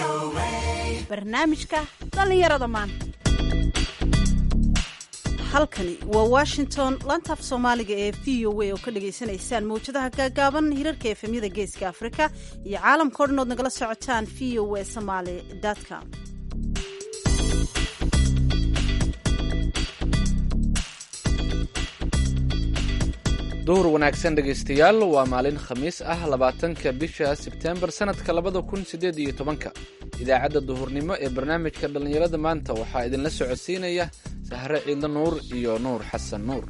barnaamijka dhallinyarada maanta halkani waa washington lantaaf soomaaliga ee v o a oo ka dhagaysanaysaan mawjadaha gaagaaban hirarka efemyada geeska afrika iyo caalamkao dhan ood nagala socotaan v o a somaly com duhur wanaagsan dhegaystayaal waa maalin khamiis ah labaatanka bisha sebteembar sannadka labada kun siddeed iyo tobanka idaacadda duhurnimo ee barnaamijka dhallinyarada maanta waxaa idinla socodsiinaya sahre ciidlo nuur iyo nuur xasan nuur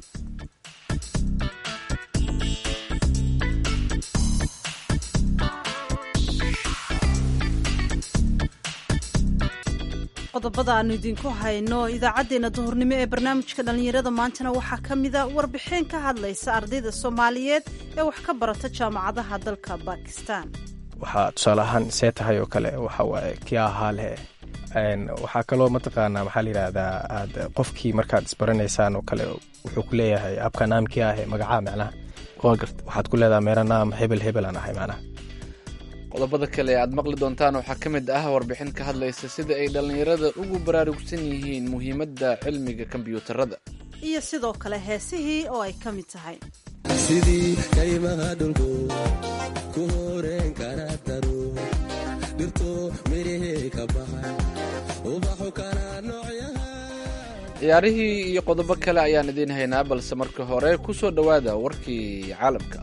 qodobada aanu idinku hayno idaacaddeenna duhurnimo ee barnaamijka dhallinyarada maantana waxaa ka mida warbixin ka hadlaysa ardayda soomaaliyeed ee wax ka barata jaamacadaha dalka bakistan waxaa tusaale ahaan see tahay oo kale waxa waaye kii ahaa leh waxaa kaloo mataqaanaa maxaa layidhaahdaa aad qofkii markaad isbaranaysaan oo kale wuxuu ku leeyahay abka naamkii ahe magacaa macnaha waa garta waxaad ku leedaha meera naam hebel hebel aan ahay macnaha qodobada kale aad maqli doontaan waxaa ka mid ah warbixin ka hadlaysa sida ay dhallinyarada ugu baraarugsan yihiin muhiimadda cilmiga kombiyuutarada iyo sidoo kale heesihii oo ay ka mid tahay sidii kaymaha dhulku ku horeen kara daro dhirto mirihii ka baxay ubaxu kala noocyaha ciyaarihii iyo qodobo kale ayaan idiin haynaa balse marka hore ku soo dhowaada warkii caalamka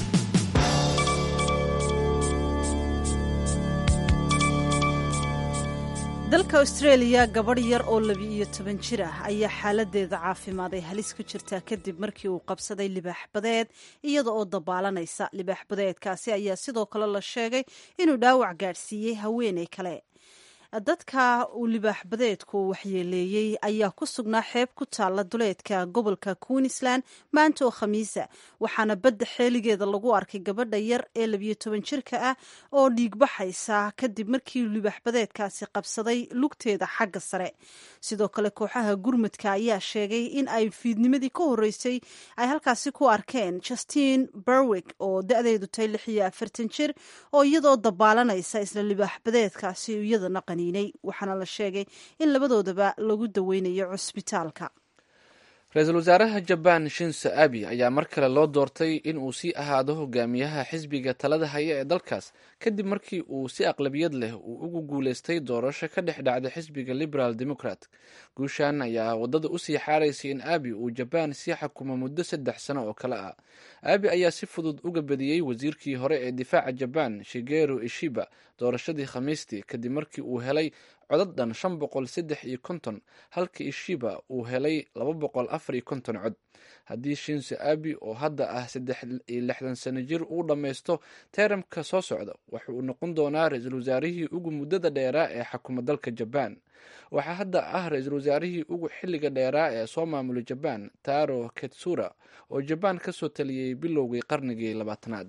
dalka australia gabadh yar oo labi-iyo toban jir ah ayaa xaaladeeda caafimaad ay halis ku jirtaa kadib markii uu qabsaday libaax badeed iyada oo dabaalanaysa libaax badeedkaasi ayaa sidoo kale la sheegay inuu dhaawac gaadhsiiyey haweeney kale dadka uu libaax badeedku waxyeeleeyey ayaa ku sugnaa xeeb ku taalla duleedka gobolka queensland maanta oo khamiisa waxaana badda xeeligeeda lagu arkay gabadha yar ee labiyo toban jirka ah oo dhiigbaxaysa kadib markii libaax badeedkaasi qabsaday lugteeda xagga sare sidoo kale kooxaha gurmudka ayaa sheegay in ay fiidnimadii ka horeysay ay halkaasi ku arkeen justin berwick oo da-deedu tahay lix iyo afartan jir oo iyadoo dabaalanaysa isla libaax badeedkaasi iyadana waxaana la sheegay in labadoodaba lagu daweynayo cusbitaalka ra-iisul wasaaraha jabaan shinso abi ayaa mar kale loo doortay in uu sii ahaado hogaamiyaha xisbiga talada haya ee dalkaas kadib markii uu si aqlabiyad leh uu ugu guuleystay doorasho ka dhex dhacda xisbiga liberal democrat guushan ayaa waddada usii xaaraysay in abi uu jabaan sii xukumo muddo saddex sano oo kale ah abi ayaa si fudud uga badiyey wasiirkii hore ee difaaca jabaan shigeru ishiba doorashadii khamiistii kadib markii uu helay codad dhan shan boqol saddex iyo konton halka ishiba uu helay laba boqol afar iyo konton cod haddii shinso abi oo hadda ah saddex iyo lixdan sano jir uu dhammaysto teeramka soo socda waxa uu noqon doonaa ra-iisul wasaarihii ugu muddada dheeraa ee xakuma dalka jabaan waxaa hadda ah ra-iisul wasaarihii ugu xilliga dheeraa ee soo maamulay jabaan taro ketsura oo jabaan ka soo taliyey bilowgii qarnigii labaatanaad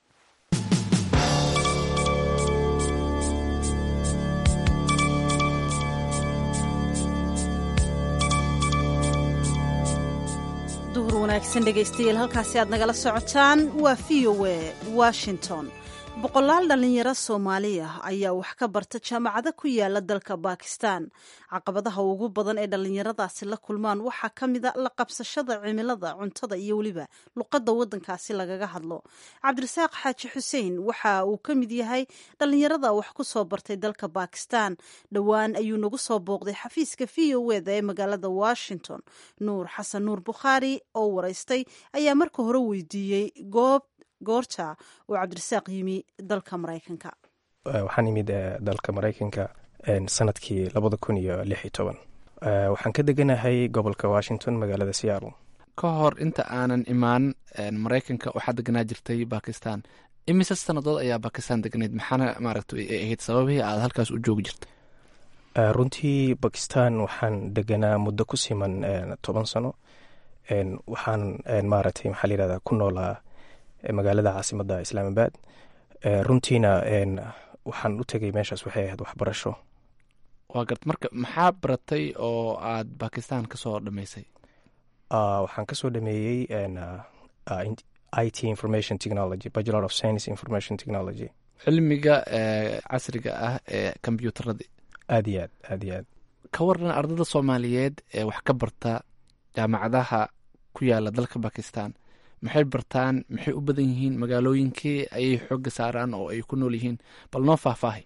duhur wanaagsan dhegaystayaal halkaasi aad nagala socotaan waa v o a washington boqolaal dhallinyaro soomaaliya ayaa wax ka barta jaamacado ku yaala dalka bakistan caqabadaha ugu badan ee dhallinyaradaasi la kulmaan waxaa ka mida la qabsashada cimilada cuntada iyo weliba luqadda waddankaasi lagaga hadlo cabdirasaaq xaaji xuseen waxa uu ka mid yahay dhallinyarada wax ku soo bartay dalka bakistan dhowaan ayuu nagu soo booqday xafiiska v o eda ee magaalada washington nuur xasan nuur bukhaari oo waraystay ayaa marka hore weydiiyey goob goorta uu cabdirasaaq yimi dalka maraykanka waxaan imid dalka maraykanka sanadkii labada kun iyo lix iyo toban waxaan ka deganahay gobolka washington magaalada seattle ka hor inta aanan imaan maraykanka waxaa deganaa jirtay bakistan imise sanadood ayaa bakistan deganayd maxaana maaragta ay ahayd sababihii aad halkaas u joogi jirtay runtii bakistan waxaan deganaa muddo ku siman toban sano waxaan maaragtay maxaa layihahdaa ku noolaa magaalada caasimadda islaamabad runtiina waxaan u tegay meeshaas waxay ahayd waxbarasho waa gart marka maxaa baratay oo aad bakistan ka soo dhammaysay waxaan ka soo dhameeyey i t information technology bachelor of science information technology cilmiga casriga ah ee kombyuutarada aad iyo aad aad iyo aad ka waran ardada soomaaliyeed ee wax ka barta jaamacadaha ku yaala dalka bakistan maxay bartaan maxay u badan yihiin magaalooyinkii ayay xooga saaraan oo ay ku nool yihiin bal noo faahfaahay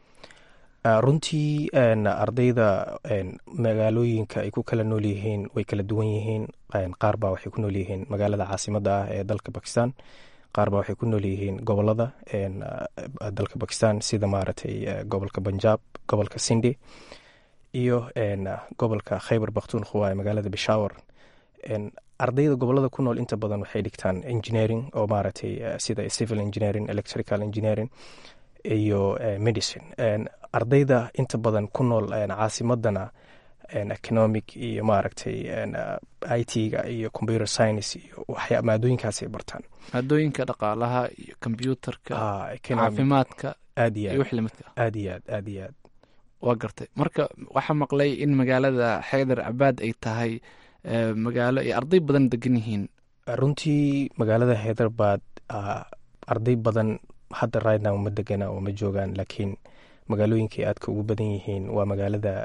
runtii ardayda magaalooyinka ay ku kala nool yihiin way kala duwan yihiin qaar baa waxay ku nool yihiin magaalada caasimada ah ee dalka bakistan qaar baa waxay ku nool yihiin gobolada dalka bakistan sida maaragtay gobolka banjaab gobolka sindi iyo gobolka khaybar bakhtunkhuwa ee magaalada bishawar ardayda gobolada ku nool inta badan waxay dhigtaan engineering oo maaragtay sida civil engineering electrical engineering iyo medicine ardayda inta badan ku nool caasimadana economic iyo maaragtay i t-ga iyo computer science iyo waxya maadooyinkaasay bartaan maadooyinka dhaqaalaha iyo kombyuutarka caafimaadka aad iyo iyo wix lamidka ah aad iyo aad aad iyo aad waa gartay marka waxaa maqlay in magaalada xeydar cabaad ay tahay magaalo ay arday badan degan yihiin runtii magaalada hyderabad arday badan hadda rightnow ma degana oo ma joogaan laakiin magaalooyinkay aadka ugu badan yihiin waa magaalada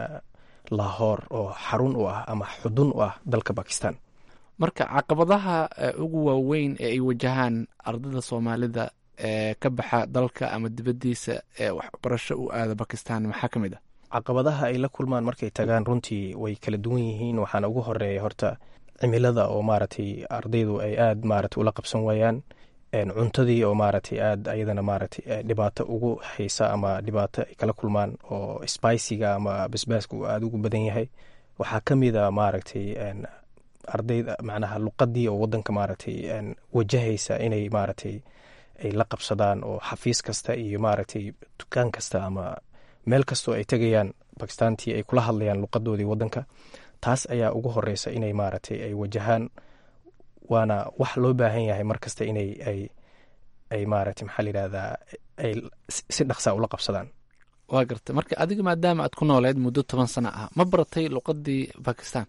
lahor oo xarun u ah ama xudun u ah dalka bakistan marka caqabadaha ugu waaweyn ee ay wajahaan ardada soomaalida ee ka baxa dalka ama dibaddiisa ee waxbarasho u aada bakistan maxaa ka mid ah caqabadaha ay la kulmaan markay tagaan runtii way kala duwan yihiin waxaana ugu horeeya horta cimilada oo maaragtay ardaydu ay aad maaragtay ula qabsan waayaan cuntadii oo maaragtay aad ayadana maaragtay dhibaato ugu haysa ama dhibaato ay kala kulmaan oo spiciga ama basbaaska uu aada ugu badan yahay waxaa ka mid a maaragtay ardayda macnaha luqadii oo wadanka maaragtay wajahaysa inay maaragtay ay la qabsadaan oo xafiis kasta iyo maaragtay dukaan kasta ama meel kastoo ay tegayaan bakistaantii ay kula hadlayaan luqadoodii wadanka taas ayaa ugu horeysa inay maaragtay ay wajahaan waana wax loo baahan yahay mar kasta inay ay ay maaragtay maxaa layidhahdaa ay si dhaqsaa ula qabsadaan waa gartay marka adiga maadaama aad ku nooleed muddo toban sano ah ma baratay luqadii bakistan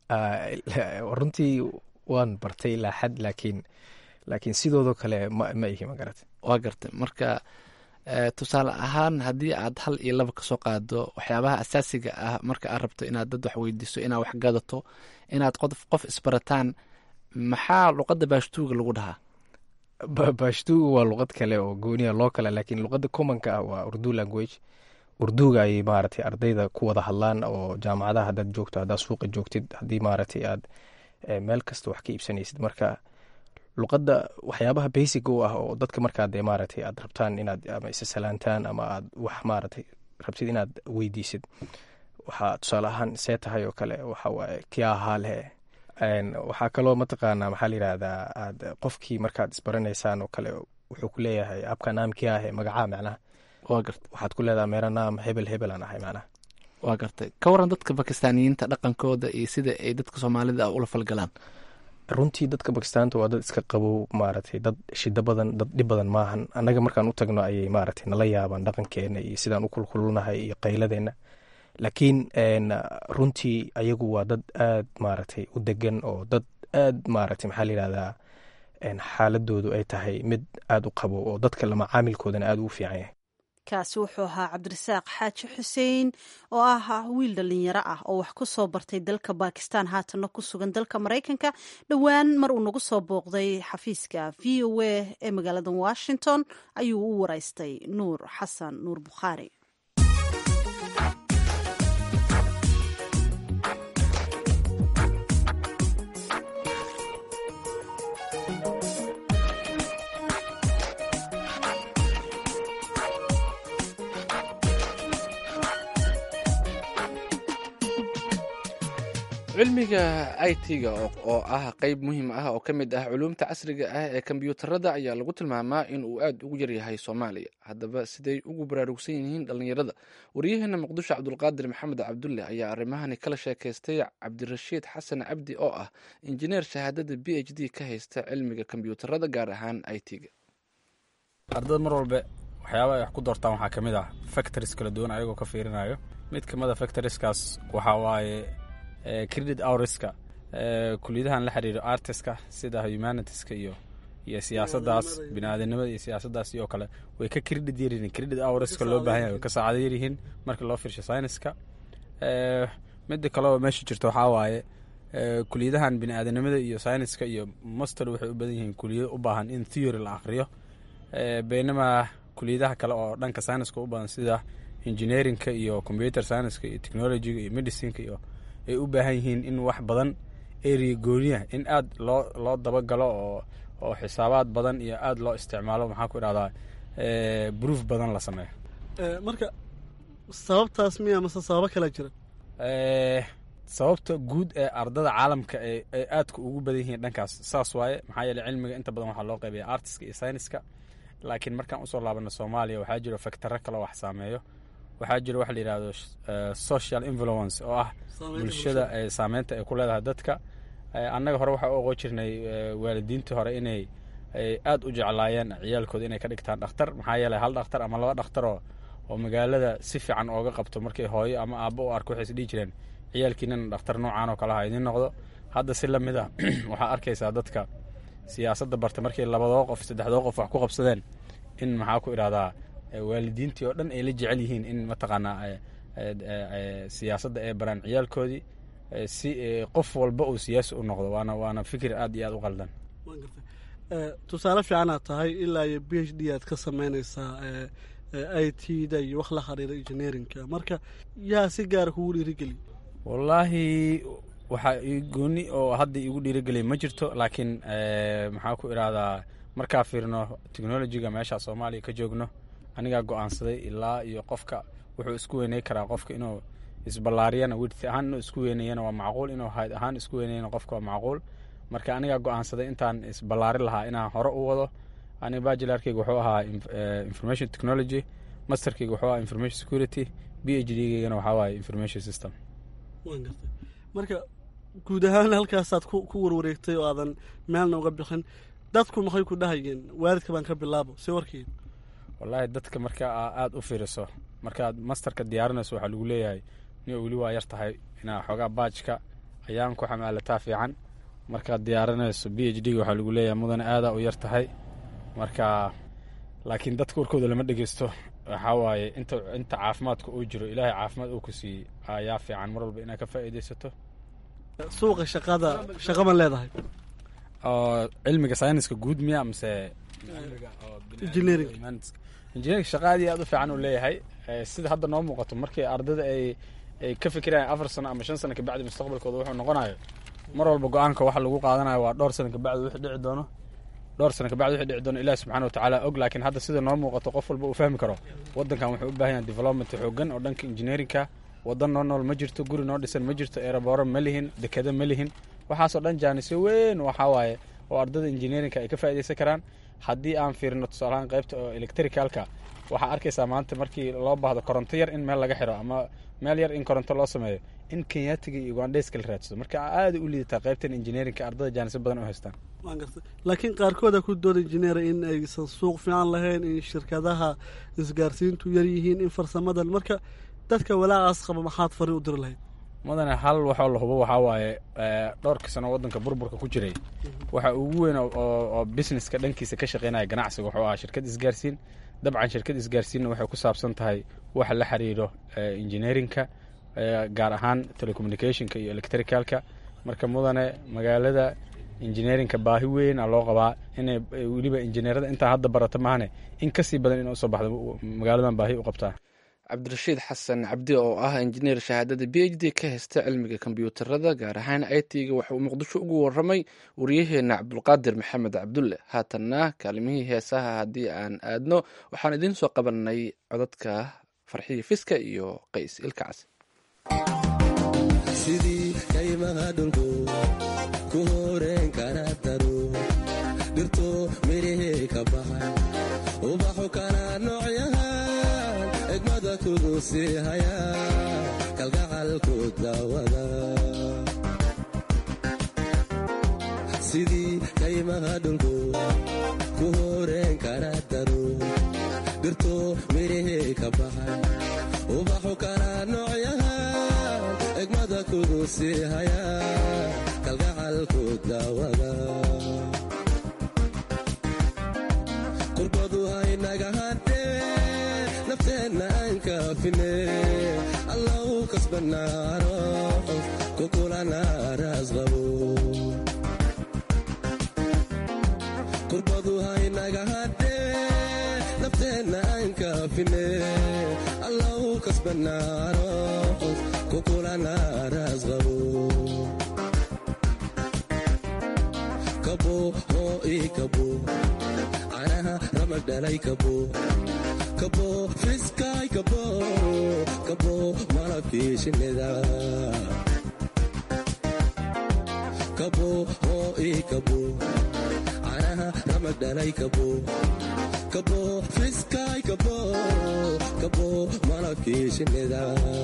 runtii waan bartay ilaa xad laakiin laakiin sidoodoo kale ma ma ihi ma garat waa gartay marka tusaale ahaan haddii aad hal iyo laba kasoo qaado waxyaabaha asaasiga ah marka aad rabto inaad dad wax weydiiso inaad wax gadato inaad qof qof isbarataan maxaa luqadda baashtuuga lagu dhahaa baashtuuga waa luqad kale oo gooniya loo kale laakiin luqadda commonka ah waa urdu language urduga ayay maaragtay ardayda ku wada hadlaan oo jaamacadaha haddaad joogto haddaad suuqa joogtid haddii maaragtay aad meel kasta wax ka iibsanaysid marka luqadda waxyaabaha basic u ah oo dadka markaa dee maaragtay aad rabtaan inaad ama isa salaantaan ama aad wax maaragtay rabtid inaad weydiisid waxaa tusaale ahaan see tahay oo kale waxa waaye kia haale waxaa kaloo mataqaanaa maxaa layidhahdaa aad qofkii markaad isbaranaysaan oo kale wuxuu ku leeyahay abka naam kia ahe magacaa macnaha waa gartay waxaad ku leedaha meera naam hebel hebel aan ahay macnaha waa gartay ka waran dadka bakistaaniyiinta dhaqankooda iyo sida ay dadka soomaalida ah ula falgalaan runtii dadka bakistaanta waa dad iska qabow maaragtay dad shida badan dad dhib badan maahan annaga markaan u tagno ayay maaragtay nala yaabaan dhaqankeena iyo sidaan u kulkulnahay iyo qayladeenna laakiin runtii ayagu waa dad aad maaragtay u degan oo dad aad maaragtay maxaa layidhahdaa xaaladoodu ay tahay mid aada u qabow oo dadka lama caamilkoodana aada u fiican yahay kaasi wuxuu ahaa cabdirasaaq xaaji xuseen oo ah wiil dhalinyaro ah oo wax ku soo bartay dalka bakistan haatanna ku sugan dalka maraykanka dhowaan mar uu nagu soo booqday xafiiska v o a ee magaalada washington ayuu u waraystay nuur xasan nuur bukhaari cilmiga i t-ga oo ah qeyb muhiim ah oo ka mid ah culuumta casriga ah ee kombyuutarada ayaa lagu tilmaamaa in uu aad ugu yaryahay soomaaliya haddaba siday ugu baraarugsan yihiin dhallinyarada waryaheena muqdisho cabdulqaadir maxamed cabdulle ayaa arrimahani kala sheekaystay cabdirashiid xasan cabdi oo ah injineer shahaadada b h d ka haysta cilmiga kombyuutarada gaar ahaan i t-ga ardada mar walba waxyaaba ay wax ku doortaan waxaa ka mid ah factories kala duwan ayagoo ka fiirinayo mid ka mid a factorieskaas waxaa waaye credit hourska kuliyadahan la xiriiro artiska sida humanitiska iyo iyo siyaasaddaas bini-aadanimada iyo siyaasaddaas iyo kale way ka credit yaryihiin credit hourska loo baahan yahay way ka saacado yaryihiin marka loo fiirsho scienceska midda kale oo meesha jirta waxaa waaye kuliyadahan bini-aadanimada iyo scienceska iyo master waxay u badan yihiin kuliyado u baahan in theory la akriyo beynamaa kuliyadaha kale oo dhanka scienceska u badan sida engineeringka iyo computer scienceska iyo technologyga iyo medicineka iyo ay u baahan yihiin in wax badan area gooniya in aada loo loo dabagalo oo oo xisaabaad badan iyo aada loo isticmaalo maxaa ku idhahdaa proof badan la sameeyo marka sababtaas miya mase sababo kala jira sababta guud ee ardada caalamka ee ay aadka ugu badan yihiin dhankaas saas waaye maxaa yeele cilmiga inta badan waxaa loo qaybiya artiska iyo syniska laakiin markaan usoo laabano soomaaliya waxaa jiro factaro kaloo wax saameeyo waxaa jiro waxa la yidhahdo social influence oo ah bulshada saameynta ay ku leedahay dadka annaga hore waxaa u oqon jirnay waalidiintii hore inay aada u jeclaayeen ciyaalkooda inay ka dhigtaan dhakhtar maxaa yeeley hal dhakhtar ama laba dhakhtaroo oo magaalada si fiican ooga qabto markay hooyo ama aabbo u arko waxay is dhihi jireen ciyaalkiinana dhakhtar noocaan oo kaleha idiin noqdo hadda si lamid a waxaa arkaysaa dadka siyaasadda barta markay labadoo qof saddexdoo qof wax ku qabsadeen in maxaa ku idhahdaa waalidiintii oo dhan ay la jecel yihiin in mataqaanaa siyaasadda ay baraan ciyaalkoodii si qof walba uu siyaasi u noqdo waana waana fikir aad iyo aad u qaldan tusaale fiicanaad tahay ilaa iyo b h d aad ka sameynaysaa i t da iyo wax la xiriira engineerinka marka yaa si gaara kugu dhiirigeliy wallaahi waxaa gooni oo hadda igu dhiirigeliya ma jirto laakiin maxaa ku idhahdaa markaa fiirno technologyga meesha soomaaliya ka joogno anigaa go-aansaday ilaa iyo qofka wuxuu isku weyney karaa qofka inuu isballaariyana wirti ahaan inuu isku weynayana waa macquul inuu hayd ahaan isku weynayana qofka waa macquul marka anigaa go-aansaday intaan isballaari lahaa inaan hore u wado aniga bajilarkeyga wuxuu ahaa information technology masterkeyga wuxuu ahaa information security b h d geygana waxaa waaye information system marka guud ahaan halkaasaad ku warwareegtay oo aadan meelna uga bixin dadku maxay ku dhahayeen waalidka baan ka bilaabo si warkeed wallaahi dadka marka aada u fiiriso markaad masterka diyaarinayso waxaa lagu leeyahay niyo weli waa yar tahay inaa xoogaa baajka ayaan ku xamaalataa fiican markaad diyaarinayso b h d ga waxaa lagu leeyahay mudane aadaa u yar tahay marka laakiin dadka warkooda lama dhegeysto waxaa waaye inta inta caafimaadka uu jiro ilaahay caafimaad uu ku siiyey ayaa fiican mar walba inaad ka faa'iidaysato suuqa shaqada shaqa ma leedahay oo cilmiga sayniska guud miya mise engineering engineering shaqa aad iyo aad u fiican uu leeyahay sida hadda noo muuqato markii ardada ay ay ka fikirayaan afar sano ama shan sano kabacdi mustaqbalkooda wuxuu noqonayo mar walba go-aanka waxa lagu qaadanayo waa dhowr sano kabacdi wixii dhici doono dhowr sano kabacdi wixii dhici doono ilahi subxana watacaala og laakiin hadda sida noo muuqato qof walba uu fahmi karo waddankan wuxuu u baahan yahay development xoogan oo dhanka engineeringka waddan noo nool ma jirto guri noo dhisan ma jirto eerabooro ma lihin dekado ma lihin waxaasoo dhan jaanisyo weyn waxaa waaye oo ardada engineeringka ay ka faa'iidaysan karaan haddii aan fiirino tusaalahaan qaybta oo electricalka waxaa arkaysaa maanta markii loo baahdo koronto yar in meel laga xiro ama meel yar in koronto loo sameeyo in kenyaatiga iyo ugandheyska la raadsado marka aada u liidataa qaybtan engineeringka ardada jaanisyo badan u haystaan waan gartay laakiin qaarkooda ku dooda injineera in aysan suuq fiican lahayn in shirkadaha isgaarsiintu yar yihiin in farsamadan marka dadka walaacaas qaba maxaad fari u diri lahayd mudane hal waxoo la hubo waxaa waaye dhowrkii sano waddanka burburka ku jiray waxa ugu weyn oo businesska dhankiisa ka shaqeynaya ganacsiga wuxuu ahaa shirkad isgaarsiin dabcan shirkad isgaarsiinna waxay ku saabsan tahay waxa la xiriiro engineeringka gaar ahaan telecommunicationka iyo electricalka marka mudane magaalada engineeringka baahi weyn a loo qabaa inay weliba injineerada intaa hadda barata maahane in kasii badan ina usoo baxdo magaaladan baahi u qabtaa cabdirashiid xasan cabdi oo ah injineer shahaadada b h d ka haysta cilmiga kombyuutarada gaar ahaan i t-ga waxa uu muqdisho ugu waramay waryaheena cabdulqaadir maxamed cabdulle haatanna kaalimihii heesaha haddii aan aadno waxaan idiin soo qabanay codadka farxiya fiska iyo qays ilkacas sidii kaymaha dhulku ku horeen kana daro dhirto mirihii ka baxay ubaxu kana noocyahan egmada kugu sii haya kalgacalku daawada sidii kaymaha dhulku ku horeen kana daro dhirto mirihii ka baxay ubaxu kana noocyahan egmada kugu sii haya kalgacalku daawada kasbanaaro kukulanaaraas qabo kurbadu haynaga hadhee nafteenna aan kaafine allow kasbanaaro kukulanaaraas qabo kabo hoo ii kabo canaha ramag dhalay kabo kabo fiskaay kabo kabo malabkii shinnida kabo hoo ii kabo canaha ramag dhalay kabo kabo fiskaay kabo kabo malabkii shinnida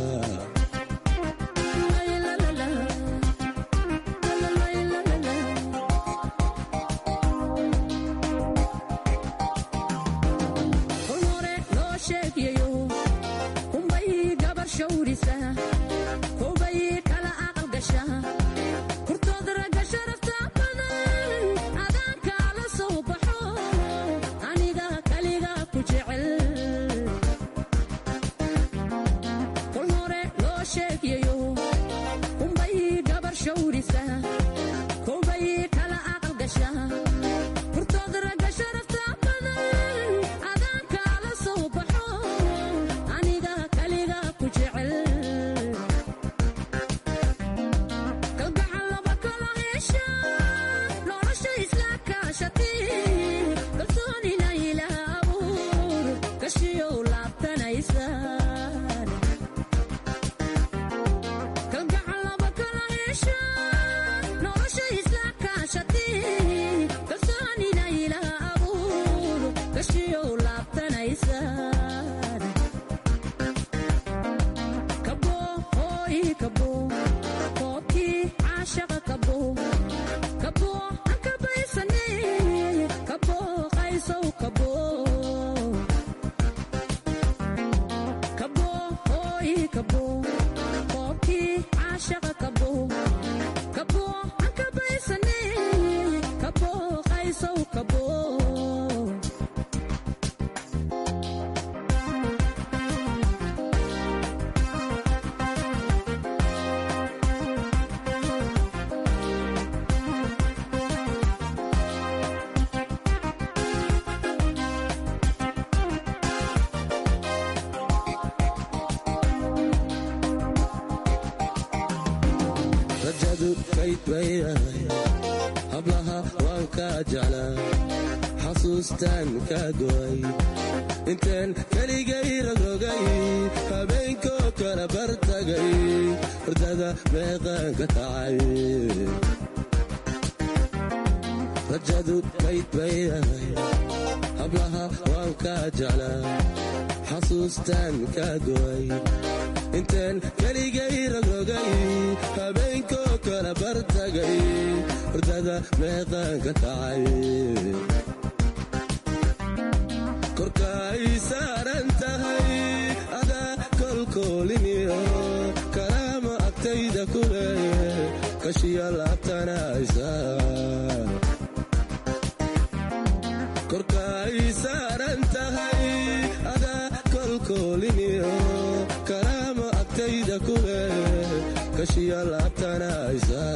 rajadu kayd baydahay hablaha waan kaa jeclaa xasuustaan kaa go'ay intaan keligay rogrogay habeenkoo kala bartagay hordada meeqaan ka kacay rajadu kayd baydahay hablaha waan kaa jeclaa xasuustaan kaa go'ay intaan keligay rogrogay habeenkoo kala bartagay hordada meeqaan ka kacay korkaay saaran tahay adaa kolkooliniyo kalaama agtayda ku leeye kashiya laabtanaysa korkaay saaran tahay adaa kolkooliniyo kalaama agtayda ku leeye kashiya laabtanaysa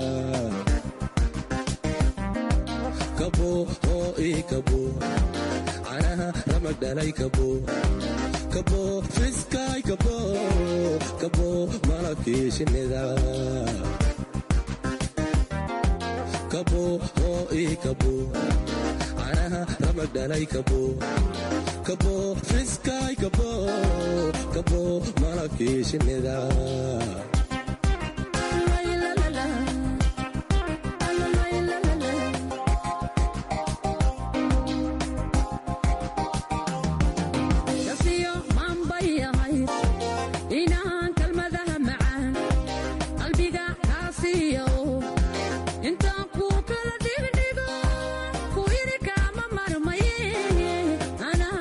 kabo oo ii kabo canaha ramag dhalay kabo kabo fiskaay kabo kabo malabkii shinnida kabo oo ii kabo canaha ramag dhalay kabo kabo fiskaay kabo kabo malabkii shinnida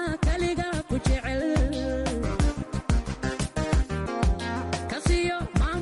Kasiyo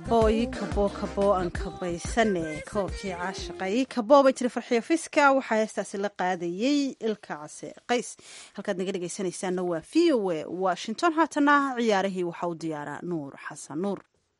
kabo ii kabo kabo aan kabaysane koobkii caashaqa ii kabo bay tiri farxiyo fiska waxaa heestaasi la qaadayey ilka case qays halkaad naga dhegaysanaysaanna waa v o a washington haatana ciyaarihii waxaa u diyaaraa nuur xasan nuur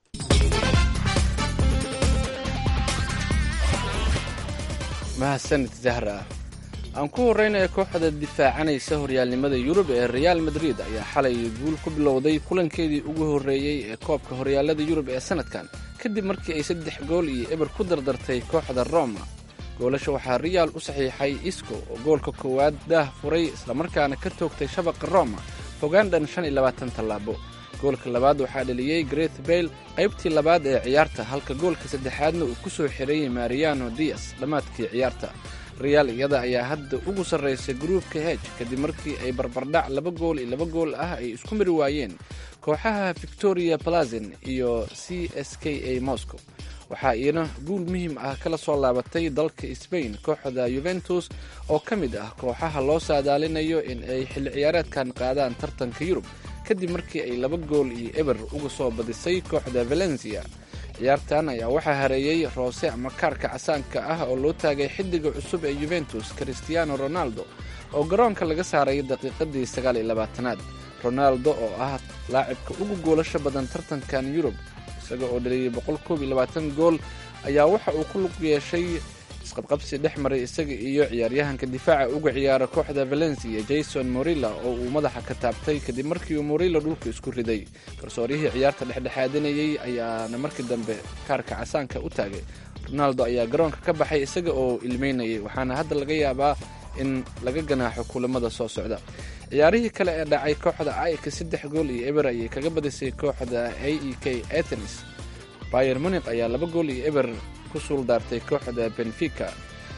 mahadsanid zahra aan ku horreynaya kooxda difaacanaysa horyaalnimada yurub ee reaal madrid ayaa xalay guul ku bilowday kulankeedii ugu horreeyey ee koobka horyaalada yurub ee sannadkan kadib markii ay saddex gool iyo eber ku dardartay kooxda roma goolasha waxaa reaal u saxiixay isco oo goolka koowaad daah furay islamarkaana ka toogtay shabaqa roma fogaandhan shan iyo labaatan tallaabo goolka labaad waxaa dheliyey greth bayle qaybtii labaad ee ciyaarta halka goolka saddexaadna uu ku soo xirayey mariano dias dhammaadkii ciyaarta reaal iyada ayaa hadda ugu sarraysay gruupka hej kadib markii ay barbardhac laba gool iyo laba gool ah ay isku mari waayeen kooxaha victoria plazin iyo c s k a moscow waxaa iyana guul muhiim ah kala soo laabatay dalka sbain kooxda yuventus oo ka mid ah kooxaha loo saadaalinayo in ay xilli ciyaareedkan qaadaan tartanka yurub kadib markii ay laba gool iyo eber uga soo badisay kooxda valencia ciyaartan ayaa waxaa hareeyey roose ama kaarka casaanka ah oo loo taagay xiddiga cusub ee yuventus christiano ronaldo oo garoonka laga saaray daqiiqadii sagaal iyo labaatanaad ronaldo oo ah laacibka ugu goolasho badan tartankan yurub isaga oo dhaliyay boqol koob iyo labaatan gool ayaa waxa uu ku lug yeeshay isqabqabsi dhex maray isaga iyo ciyaaryahanka difaaca uga ciyaara kooxda valencia jason morilla oo uu madaxa ka taabtay kadib markii uu morilla dhulka isku riday garsooryihii ciyaarta dhexdhexaadinayey ayaana markii dambe kaarka casaanka u taagay ronaldo ayaa garoonka ka baxay isaga oo ilmeynayay waxaana hadda laga yaabaa in laga ganaaxo kulamada soo socda ciyaarihii kale ee dhacay kooxda aika saddex gool iyo eber ayay kaga badisay kooxda a e k athenis bayer munik ayaa laba gool iyo eber ku suuldaartay kooxda benfica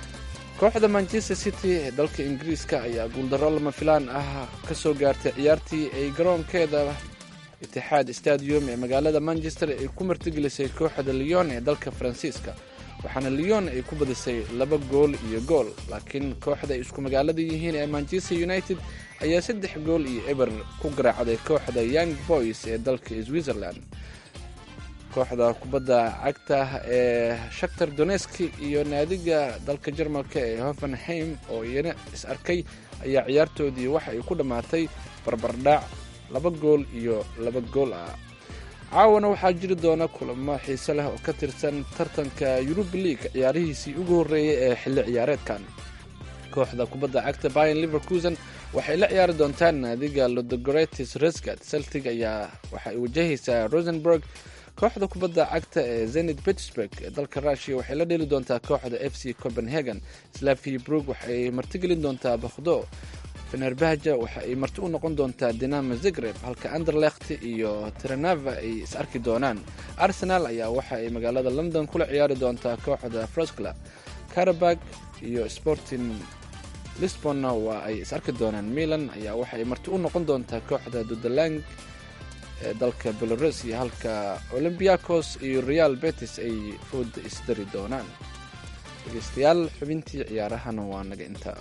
kooxda manchester city ee dalka ingiriiska ayaa guuldarro lama filaan ah ka soo gaartay ciyaartii ay garoonkeeda itixaad stadium ee magaalada manchester ay ku martigelisay kooxda leon ee dalka faransiiska waxaana leon ay ku badisay laba gool iyo gool laakiin kooxda ay isku magaalada yihiin ee manchester united ayaa saddex gool iyo eber ku garaacday kooxda young boys ee dalka switzerland kooxda kubadda cagta ee shaktar doneski iyo naadiga dalka jarmalka ee hoffenheim oo iyana is arkay ayaa ciyaartoodii waxa ay ku dhammaatay barbardhac laba gool iyo laba gool ah caawana waxaa jiri doona kulamo xiise leh oo ka tirsan tartanka yurub league ciyaarihiisii ugu horreeyay ee xilli ciyaareedkan kooxda kubadda cagta bayan liverkusen waxay la ciyaari doontaan naadiga lodogoretis resgat celtic ayaa waxa ay wajahaysaa rosenburg kooxda kubadda cagta ee zenit pittsburg ee dalka rushiya waxay la dheli doontaa kooxda f c copenhagen slavi brug waxay martigelin doontaa bakhdo fenerbahja waxa ay marti u noqon doontaa dinamo zagreb halka anderlecht iyo tiranava ay is arki doonaan arsenal ayaa waxa ay magaalada london kula ciyaari doontaa kooxda froscla karabag iyo sporting lisbonna waa ay is arki doonaan milan ayaa waxa ay marti u noqon doontaa kooxda dudalang ee dalka belorusia halka olombiakos iyo real betis ay fooda isdari doonaan dhegeystayaal xubintii ciyaarahana waa naga intaa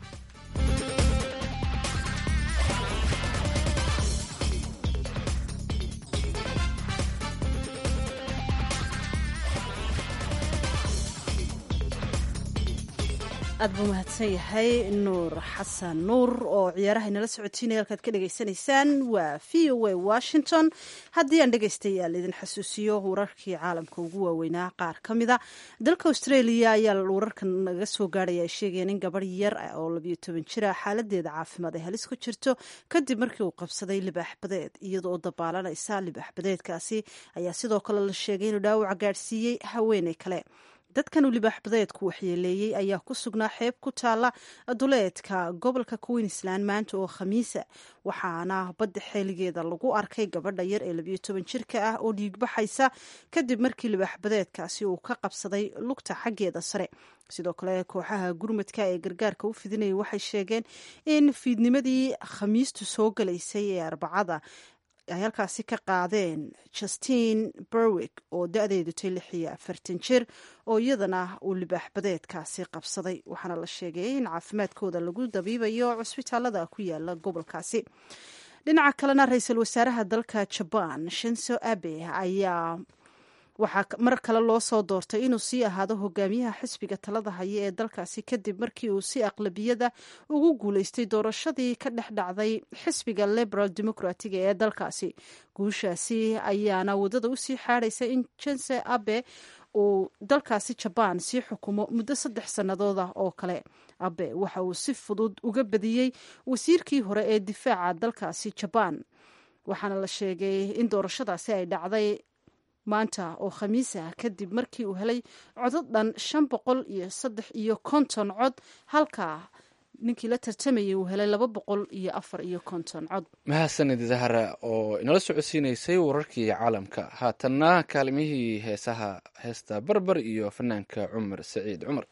aad buu mahadsan yahay nuur xasan nuur oo ciyaaraha inala socotiinaya halkaad ka dhegaysanaysaan waa v o a washington haddii aan dhegaystayaal idin xasuusiyo wararkii caalamka ugu waaweynaa qaar ka mida dalka australia ayaa wararkan naga soo gaarhaya ay sheegayeen in gabarh yar oo labiyo toban jira xaaladeeda caafimaad ay halis ku jirto kadib markii uu qabsaday libaax badeed iyadoo dabaalanaysa libaax badeedkaasi ayaa sidoo kale la sheegay inuu dhaawaca gaadhsiiyey haweeney kale dadkan uu libaax badeedku waxyeeleeyey ayaa ku sugnaa xeeb ku taala duleedka gobolka queensland maanta oo khamiisa waxaana badda xeeligeeda lagu arkay gabadha yar ee labiyo toban jirka ah oo dhiigbaxaysa kadib markii libaax badeedkaasi uu ka qabsaday lugta xaggeeda sare sidoo kale kooxaha gurmadka ee gargaarka u fidinayay waxay sheegeen in fiidnimadii khamiistu soo galaysay ee arbacada ay halkaasi ka qaadeen justine berwick oo da-deedu tay lix iyo afartan jir oo iyadana uu libaax badeedkaasi qabsaday waxaana la sheegay in caafimaadkooda lagu dabiibayo cusbitaalada ku yaala gobolkaasi dhinaca kalena ra-iisul wasaaraha dalka jabaan shinso abe ayaa waxaa mar kale loo soo doortay inuu sii ahaado hogaamiyaha xisbiga talada haya ee dalkaasi kadib markii uu si aqlabiyada ugu guuleystay doorashadii ka dhex dhacday xisbiga liberal democratic ee dalkaasi guushaasi ayaana wadada usii xaadhaysa in jense abe uu dalkaasi jabaan sii xukumo muddo saddex sannadood ah oo kale abe waxa uu si fudud uga badiyey wasiirkii hore ee difaaca dalkaasi jabaan waxaana la sheegay in doorashadaasi ay dhacday maanta oo khamiis ah kadib markii uu helay codod dhan shan boqol iyo saddex iyo konton cod halka ninkii la tartamayay uu helay laba boqol iyo afar iyo konton cod mahadsanid zahra oo inala socodsiinaysay wararkii caalamka haatanna kaalimihii heesaha heesta barbar iyo fanaanka cumar saciid cumar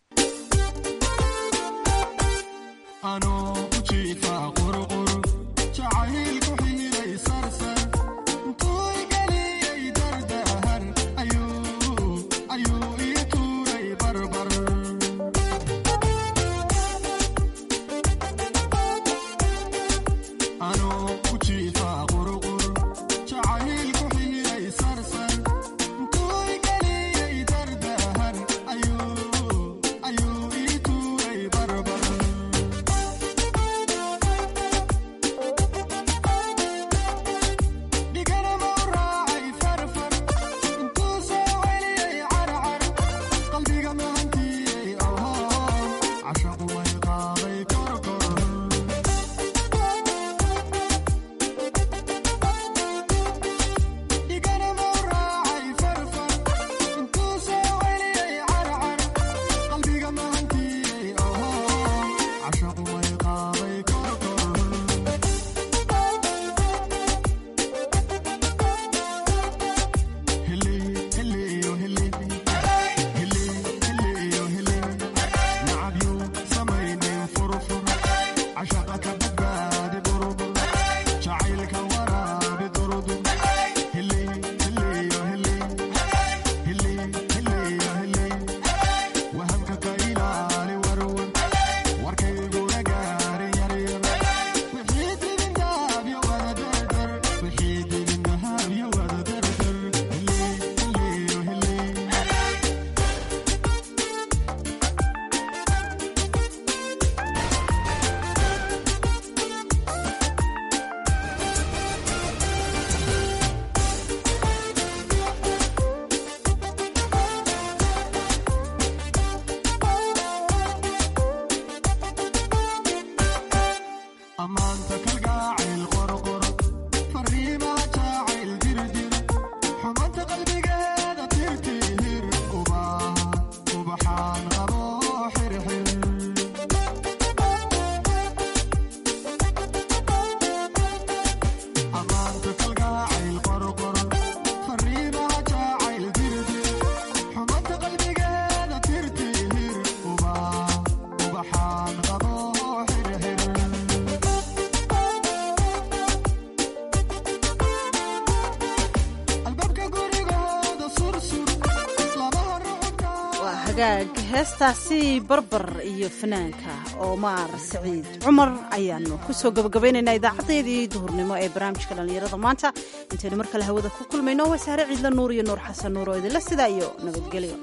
heestaasi barbar iyo fanaanka omar saciid cumar ayaanu kusoo gabagabaynaynaa idaacadeedii duhurnimo ee barnaamijka dhallinyarada maanta intaynu mar kale hawada ku kulmayno waa saare ciidla nuur iyo nuur xasan nuur oo idinla sidaa iyo nabadgelyo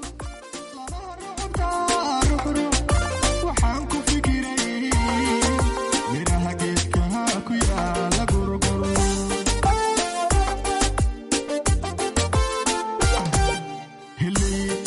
Hello.